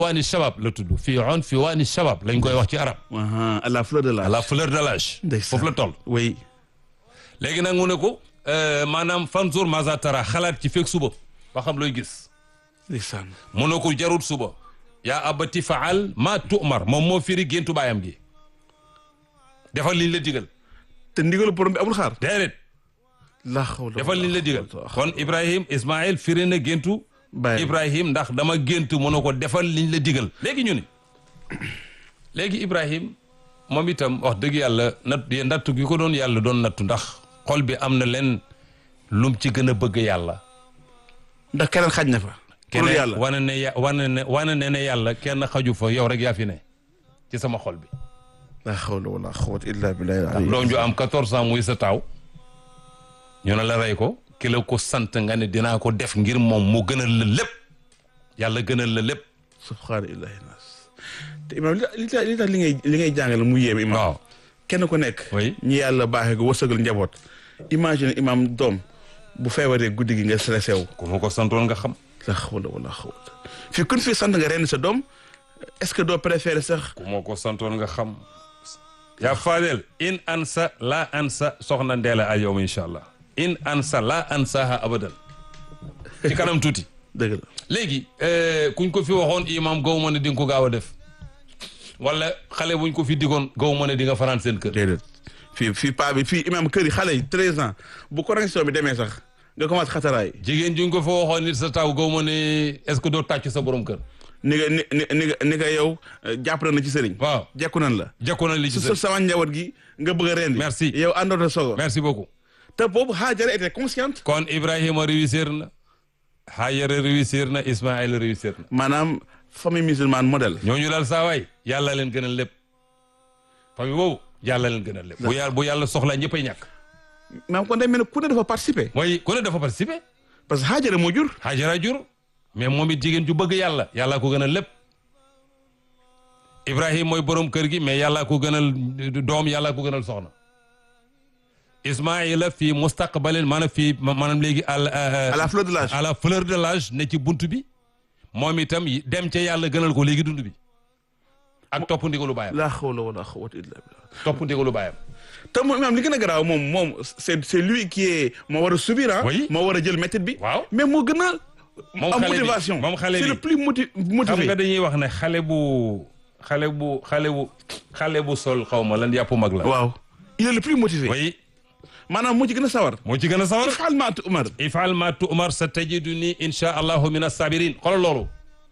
waani shabab la tudd fii on fi waani shabab lañ koy wax ci arab aha à la fleur de à l'âge la fleur de l'âge Ndeysaan. foofu la toll oui léegi nag mu ne ko euh, maanaam fanzur maza tara xalaat ci fekk suba ba xam looy gis ndeysaan mu ne ko jarut suba yaa abati faal ma tu'mar moom moo firi géntu baayam gi defal liñ la digal te ndigalu borom bi amul xaar déedéet la xawla defal liñ la digal kon Ibrahim Ismaïl firi na géntu Baayam. Ibrahim ndax dama gént mu ne ko defal liñ la digal léegi ñu ni léegi Ibrahim moom itam wax dëgg yàlla natt nattu gi ko doon yàlla doon nattu ndax xol bi am na leen lum ci gën a bëgg yàlla ndax keneen xaj na fa pour keneen yàlla wane ne ya wane ne wane ne ne yàlla kenn xaju fa yow rek yaa fi ne ci sama xol bi la xawla wala xawata illa billahi ndax doom ju am 14 ans muy sa taaw ñu ne la rey ko ki la ko sant nga ne dinaa ko def ngir moom mu gënal la lépp yàlla gënal la lépp subhaana illahi nas te imam li tax li tax li tax li ngay li ngay jàngale mu yéem imam waaw kenn ku nekk Oui. ñi yàlla baaxee ko wërsëgal njaboot imagine imam doom bu feebaree guddi gi nga stressé wu ku ma ko santoon nga xam la xawla wala xawata fii kun fii sant nga ren sa doom est-ce que doo préféré sax ku ma ko santoon nga xam yaa Fadel in ansa la ansa soxna Ndeela al yawm incha allah in ansa la ansaha abadan ci kanam tuuti dëgg la léegi euh, kuñ ko fi waxoon imam gaw ma ne di nga ko gaaw a def wala xale buñ ko fi digoon gaw ma ne di nga fanaan seen kër déedéet fii fii paa bi fii imam kër yi xale yi treize ans bu correction bi demee sax nga commencé xataraay jigéen juñ ko fa waxoon nit sa taw gaw ma ne est-ce que doo tàcc sa borom kër ni nga ni ni ni nga ni nga yow eh, jàpp na ci sëriñ waaw jekku nan la jekku na li ci su sa sa sama njaboot gi nga bëgg a rendi Merci. yow àndoota sogo merci beaucoup te boobu Haajara était consciente kon Ibrahima réussir na Hajara réussir na Ismaïla réussir na maanaam famille musulmane modèle ñooñu daal saa waay yàlla leen gënal lépp famille boobu yàlla leen gënal lépp bu yàlla bu yàlla soxlaa ñëppay ñàkk maanaam kon day mel ne ku ne dafa participer mooy ku ne dafa participer parce que Haajara moo jur Hajara jur mais moom it jigéen ju bëgg yàlla yàllaa ko gënal lépp Ibrahima mooy borom kër gi mais yàllaa ko gënal doom yàllaa ko gënal soxna Ismaïla fii mustaqbalin maanaam fii maanaam léegi al à la fleur de l'âge à la fleur de l'âge ne ci buntu bi moom itam dem ca yàlla gënal ko léegi dund bi ak topp ndigalu baayam la hawla wala quwwata illa billah topp ndigalu baayam te moom imaam li gën a garaaw moom moom c'est c'est lui qui est moo war a subir ah Oui. moo war a jël méthode bi waaw mais moo gën a Moom am xale bi- motivation moom xale c'est bi. le plus moti xam motivé nga dañuy wax ne xale bu xale bu xale bu xale bu sol xaw ma lan yàpp mag la waaw il est le plus motivé oui maanaam moo ci gën a sawar moo ci gën a sawar ifal ma umar ifal ma tu'mar sa tajiduni insha allahu min as-sabirin xoolal loolu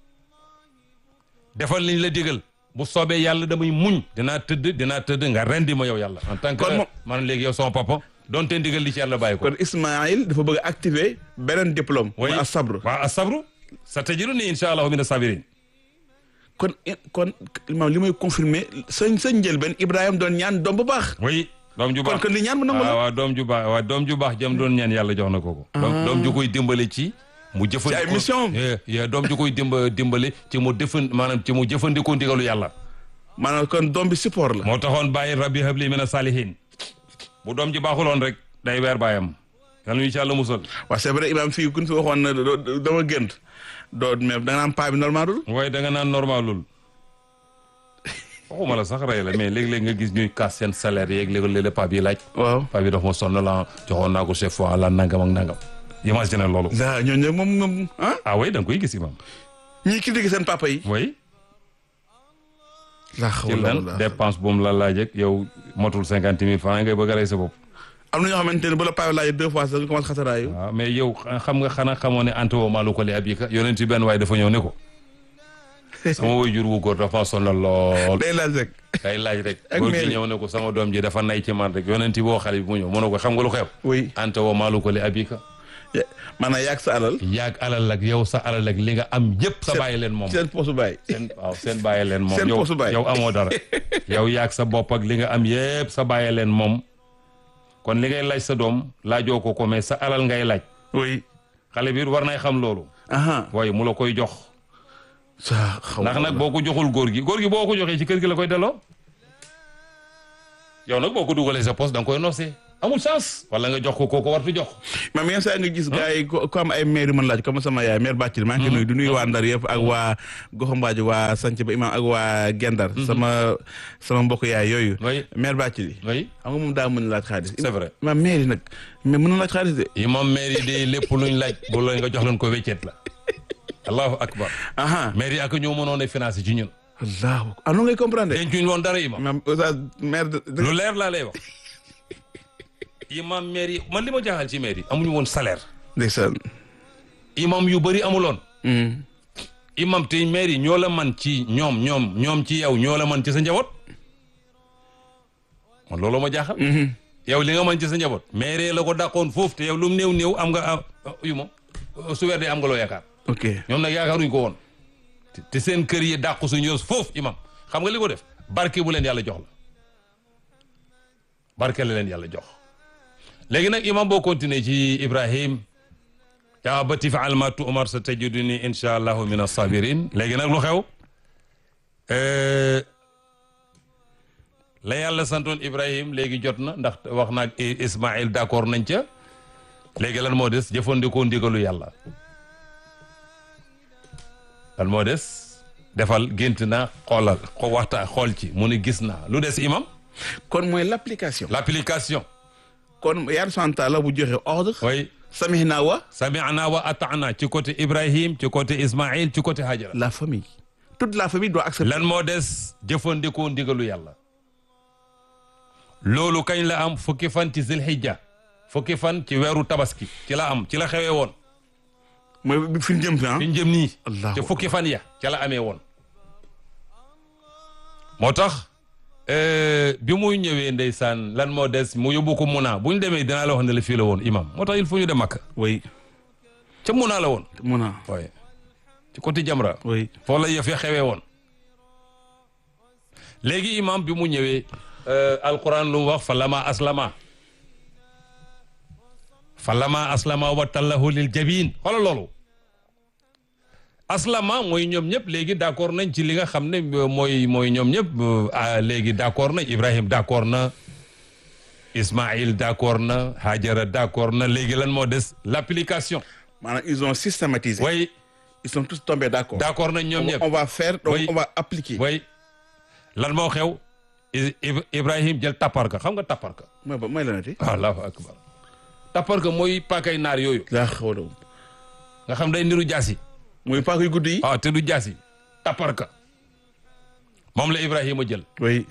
defal liñ la digal bu soobee yàlla damay muñ dinaa tëdd dinaa tëdd nga rendi ma yow yàlla en tant que Kon moom- man léegi yow sama papa donte ndigal li ci yàlla bàyyi ko kon Ismaïl dafa bëgg a activer beneen diplôme oui mooy as-sabr waaw as-sabru sa tajiduni insha allahu min as-sabirin kon kon imaam li may confirmer sëñ sëñ njëlbeen Ibrahima doon ñaan doom bu baax oui doom ju kon baax kon li ñaan mu nangu waaw la waaw doom ju baax waaw doom ju baax jëm doon ñaan yàlla jox na ko ko doom doom ju koy dimbale ci mu jëfandikoo ay mission. Eh, eh, doom ju koy dimba dimbale ci mu defan maanaam ci mu jëfandikoo ndigalu yàlla maanaam kon doom bi support la moo taxoon bàyyi rabbi habli mina salihin bu doom ji baaxuloon rek day weer baayam yal na ñu ci yàlla musal waaw c'est vrai imaam fii kun fi waxoon na doo- doo- dama gënt doo mais da nga naan paa bi normalul waaye da nga naan normalul waxuma la sax rey la mais léeg-léeg nga gis ñuy kaas seen salaire yeeg léeg-léeg paa bi laaj waaw paa bi dafa ma sonn la joxoon naa ko chef fois la nangam ak nangam imagine loolu daa ñooñu moom moom ah ah oui da nga koy gis imam ñii critiquer seen papa yi oui la ci lan dépense bu mu la laaj ak yow motul cinquante mille francs ngay bëgg a rey sa bopp am na ñoo xamante ne bu la paa bi laajee deux fois sax nga commencé xataraayu waaw mais yow xam nga xanaa xamoo ne ante woo maalu ko li abika yonent ci benn waaye dafa ñëw ne ko sama way jur wu góor dafa sonal lool day laaj rek kay laaj rek Ak góor gi mairie. ñëw ne ko sama doom ji dafa nay ci man rek yonent boo xale bi mu ñëw mu ne ko xam nga lu xew oui ante woo maalu ko li abika Ya- maanaam yaag sa alal yaag alal ak yow sa alal ak li nga am yëpp sa Seen- bàyyi leen moom seen posu baay seen waaw seen bàyyi leen moom Seen yow posu baay. yow amoo dara yow yaag sa bopp ak li nga am yëpp sa bàyyi leen moom kon li ngay laaj sa doom laajoo ko ko mais sa alal ngay laaj oui xale bi war nay xam loolu aha waaye mu la koy jox sa xaw ndax nag boo ko joxul góor gi góor gi boo ko joxee ci kër gi la koy delloo yow nag boo ko dugalee sa poste da nga koy noosee amul chance wala nga jox ko koo ko wartu jox maam yenn saa nga gis gars yi ko ko am ay maire yu mën laaj comme sama yaay maire Bàccil maa ngi koy nuyu du nuyu waa Ndar yëpp ak waa Goxambaaji waa Sanc ba imam ak waa Gendar sama sama mbokk yaay yooyu Oui. maire Bàccil yi oui xam nga moom daa mën laaj xaalis c'est vrai maam maire yi nag mais mën na laaj xaalis de imam maire yi de lépp luñ laaj bu la nga jox leen ko weccet la allahu akbar aha maire yi ak ñoo mënoon a financé ci ñun allahu ah non ngay comprendre dencuñ woon dara imam maam oustaz maire de lu leer laa lay wax imam maire yi man li ma jaaxal ci maire yi amuñu woon salaire ndeysaan imam yu bëri amuloon Hmm. imam te maire yi ñoo la man ci ñoom ñoom ñoom ci yow ñoo la man ci sa njaboot man loolu ma jaaxal yow li nga man ci sa njaboot maire la ko dàqoon foofu te yow lu mu néew néew am nga ah, yu ma su weer dee am nga loo yaakaar ok ñoom nag yaakaaruñ ko woon te- te seen kër yi dàqu suñu yos foofu imam xam nga li ko def barke bu leen yàlla jox la barke la leen yàlla jox léegi nag imam boo continuer ci ibrahim yaa abati faal ma tu'mar sa tajiduni insha allahu min as-sabirin léegi nag lu xew Euh, la yàlla santoon ibrahim léegi jot na ndax wax naag ismail d'accord nañ ca léegi lan moo des jëfandikoo ndigalu yàlla lan moo des defal gént naa xoolal xo waxtaan xool ci mu ne gis naa lu des imam kon mooy l'application l'application kon yàlla subhanahu wa taala bu joxe ordre oui samihna wa sami'na wa ata'na ci côté ibrahim ci côté ismail ci côté hajara la famille toute la famille doit accepter lan moo des jëfandikoo ndigalu yàlla loolu kañ la am fukki fan ci zilhijja fukki fan ci weeru tabaski ci la am ci la xewee woon mooy bi fi ñu jëm fi ah fi ñu jëm nii Allahu ci fukki fan ya ca la amee woon moo tax euh, bi muy ñëwee ndeysaan lan moo des mu yóbbu ko Muna bu ñu demee dinaa la wax ne la fii la woon imam moo tax il faut ñu dem Makka oui ca Muna la woon mun a waaye ci côté Jamra oui foofu la yëf ya xewee woon léegi imam bi mu ñëwee euh, alquran lu mu wax fa lama aslama fa lama aslama wa tallahu lil jabin xoolal loolu aslama mooy ñoom ñëpp léegi d'accord nañ ci li nga xam ne euh, mooy mooy ñoom ñëpp euh, ah, léegi d'accord nañ Ibrahim d'accord na Ismaïl d'accord na Hajara d'accord na léegi lan moo des l'application maanaam ils ont systématisé way ils sont tous tombés d'accord d'accord nañ ñoom ñëpp on va faire donc Oui. on va appliquer way lan moo xew I- Ib- Ibrahim jël tapparka xam nga tapparka mooy ba mooy la nati allahu akbar tapparka mooy paakay naar yooyu laa xawla nga xam day niru jaasi mooy paak yu guddi yi ah te du jaasi tapparka moom la Ibrahima jël oui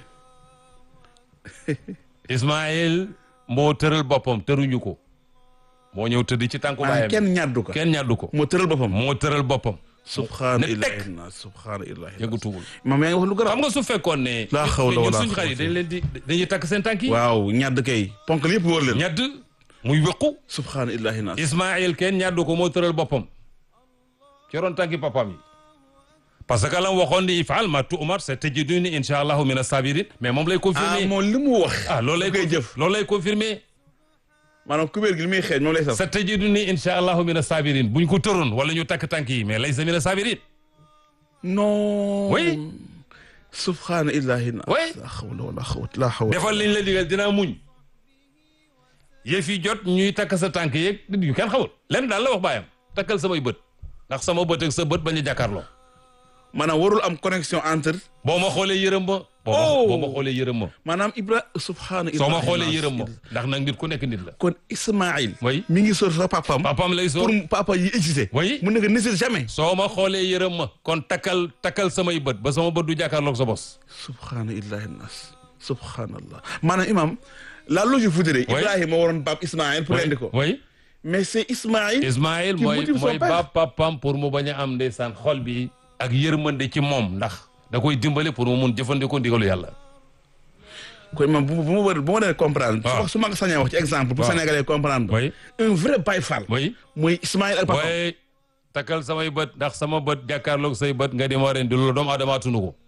Ismaïl moo tëral boppam tëruñu ko moo ñëw tëdd ci tànku maanaam baayam kenn ñaddu ko kenn ñàddu ko moo tëral boppam moo tëral boppam subhaana ne teg. illahi nas subhaana illahi yëgutuwul maam yaa ngi wax lu garaaw xam nga su fekkoon ne Laa hawla ñun wala suñu xar yi quwwata. dañ leen di dañuy takk seen tànk yi waaw ñadd kay ponkal yëpp wóor leen ñadd muy wéqu subhaana illahi nas Ismaïl kenn ñàddu ko moo tëral boppam ci ron tànki papam yi parce que la mu waxoon ni ifal ma tu'mar sa tajiduni insha allahu min as-sabirin mais moom lay ah confirmer moom li mu wax ah loolu lay koy confi- jëf loolu lay confirmer maanaam kubéer gi li muy xeeñ moom lay saf sa tajiduni insha allahu min as-sabirin buñ ko tëroon wala ñu takk tànk yi mais laysa min as-sabirin non Oui. subhaana illahi nas Oui. la hawla wala quwwata la hawla defal liñ la digal dinaa muñ yëf yi jot ñuy takk sa tànk yeeg yu kenn xamul lenn daal la wax baayam takkal samay bët ndax sama bët ak sa bët bañ a jàkkaarloo maanaam warul am connexion entre boo ma xoolee yërëm ma boo ma Oh. boo ma xoolee yërëm ma maanaam ibra subhaana soo ma illahi xoolee nas. yërëm ma ndax nag nit ku nekk nit la kon Ismaïl Oui. mi ngi sor sa papam papam lay pour sóor papa yi exister Oui. mu nekk n'hésite jamais soo ma xoolee yërëm ma kon takkal takkal samay bët ba sama bët du jàkkaarloog sa bos subhaana illahi nas subhaanallah maanaam imam la logique voudrait Oui. Ibrahima waroon baab Ismaïl pour rendi ko oui mais c'est Ismaïl Ismaïl Qui mooy motive son mooy père. ba papam pour mu bañ a am ndeysaan xol bi ak yërmande ci moom ndax da koy dimbale pour mu mun jëfandikoo ndigalu yàlla kon imam bu bu ma war bu ma dee comprendre su Waaw. wax su ma ko sañee wax ci exemple pour Waaw. Sénégalais comprendre oui un vrai Baye Fall oui mooy Ismaïl ak papam waaye takkal samay bët ndax sama bët jàkkaarloog say bët nga di ma ren di loolu doomu aadama tunu ko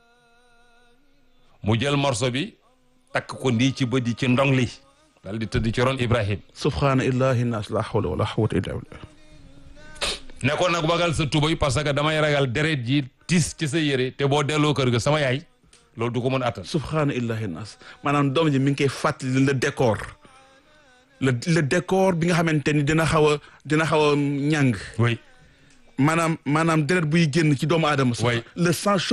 mu jël morso bi takk ko ndii ci bët yi ci ndong li dal di tëdd ci ron Ibrahim subhaana illahi nas la hawla wala quwwata illa billah ne ko nag bagal sa tubay parce que damay ragal deret ji tis ci sa yére te boo delloo kër ga sama yaay loolu du ko mën attan subhaana illahi nas maanaam doom ji mi ngi koy fàttali le décor le le décor bi nga xamante ni dina xaw a dina xaw a ñàng oui maanaam maanaam deret buy génn ci doomu aadama sax Oui. le sang chaud